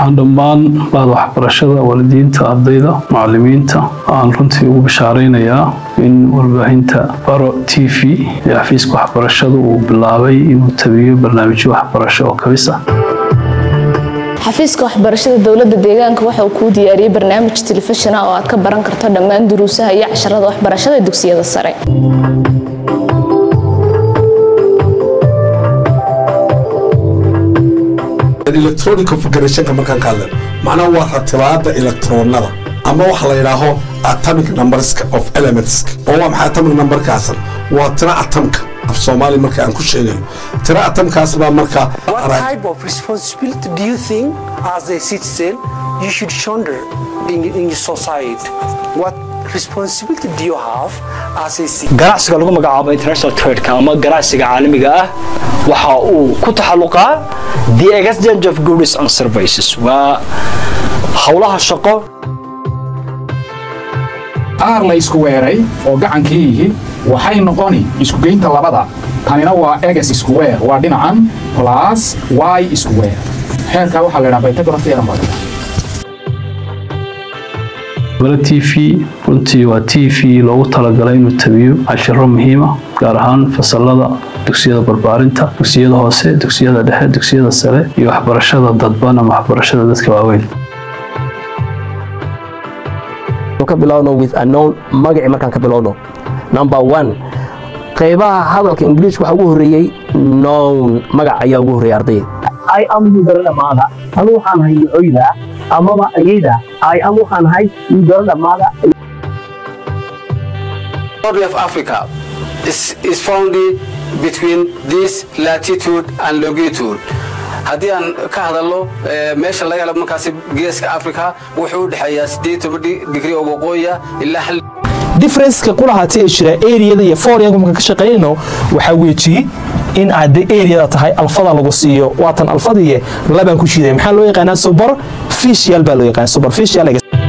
waxaan dhammaan bahda waxbarashada waalidiinta ardayda macalimiinta aan runtii ugu bishaaraynayaa in warbaahinta baro t v ee xafiiska waxbarashada uu bilaabay inuu tabiyo barnaamijyo waxbarasho oo kabis ah xafiiska waxbarashada dowladda deegaanka waxa uu kuu diyaariyey barnaamij telefishin ah oo aad ka baran karto dhammaan duruusaha iyo casharada waxbarashada dugsiyada sare electronic configurationka markaan ka hadlan macnaha waa ratibaada electronada ama waxa la yidhaaho atomic numberska of elements oo waa maxay atomic numberkaasan waa tira atamka af soomaali marka aan ku sheegayo tira atamkaas baa marka What type of responsibility do you think, as a citizen, you should shoulder in, in your society? What responsibility do you have as a citizen? ganacsiga lagu magacaabo international tradeka ama ganacsiga caalamiga ah waxa uu ku taxalluqaa the exchange of goods and services waa howlaha shaqo aar la isku weeray oo gacankii yihi waxay noqoni iskugeynta labada tanina waa eges square waa dhinacan plus y square xeerkaa waxaa la yidhaha pythagoras theorem baa la yidhaha baro t v runtii waa t v loogu talagalay inuu tabiyo cashiro muhiima gaar ahaan fasalada dugsiyada barbaarinta dugsiyada hoose dugsiyada dhexe dugsiyada sare iyo waxbarashada dadban ama waxbarashada dadka waaweyn ka bilowno with a known magacii markaan ka bilowno number one qaybaha hadalka ingiliish waxaa ugu horreeyey known magac ayaa ugu horreeyay ardayda I am yudaradhamaada anu waxaan ahay ducoyda amaba ayayda I am waxaan ahay yudaradhamaada Boundary of Africa is, is found between this latitude and longitude. haddii aan ka hadalno eh, meesha laga helo markaasi geeska africa wuxuu u dhexeeyaa sideed toban digri oo waqooyiya ilaa hal differenceka kulahaatee ee jira areada iyo foreanka markaan ka shaqaynayno waxaa weejiye in aad areada tahay alfada lagu siiyo waatan alfadiiye labaan ku shiiday maxaa loo yaqaanaa superficial baa loo yaqaana superficial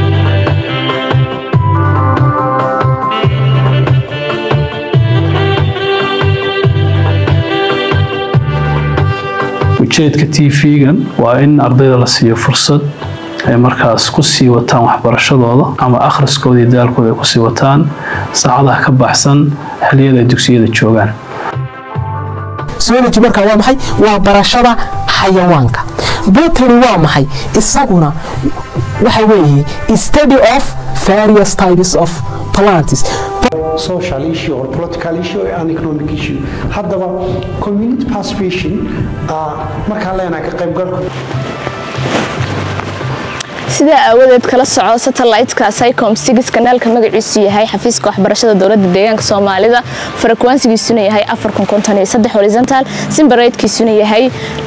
ujeedka t v-gan waa in ardayda la siiyo fursad ay markaas ku sii wataan waxbarashadooda ama akhriskooda iyo daalkooda ay kusii wataan saacadaha ka baxsan xilliyada ay dugsiyada joogaan zoology markaa waa maxay waa barashada xayawaanka botany waa maxay isaguna waxa weeye study of various types of plants social issue or political issue and economic issue haddaba community participation uh, markaan leenahay ka qaybgalku sidaa aawadeed kala soco satellite-ka sycom six kanaalka magaciisu yahay xafiiska waxbarashada dowladda deegaanka soomaalida farakwaansigiisuna yahay horizontal simbareydkiisuna yahay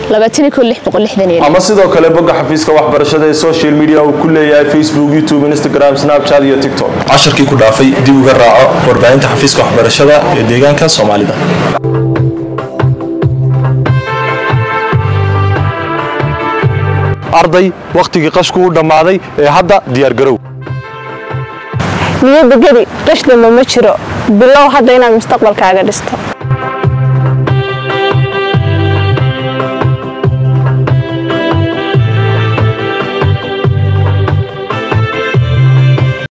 ama sidoo kale bogga xafiiska waxbarashada ee social media uu ku leeyahay facebook youtube instagram snapchat iyo tiktok casharkii ku dhaafay dib uga raaco warbaahinta xafiiska waxbarashada ee deegaanka soomaalida arday wakhtigii qashku u dhammaaday ee hadda diyaargarow niyadda geli qashdamba ma jiro bilow hadda inaad mustaqbalkaaga dhisto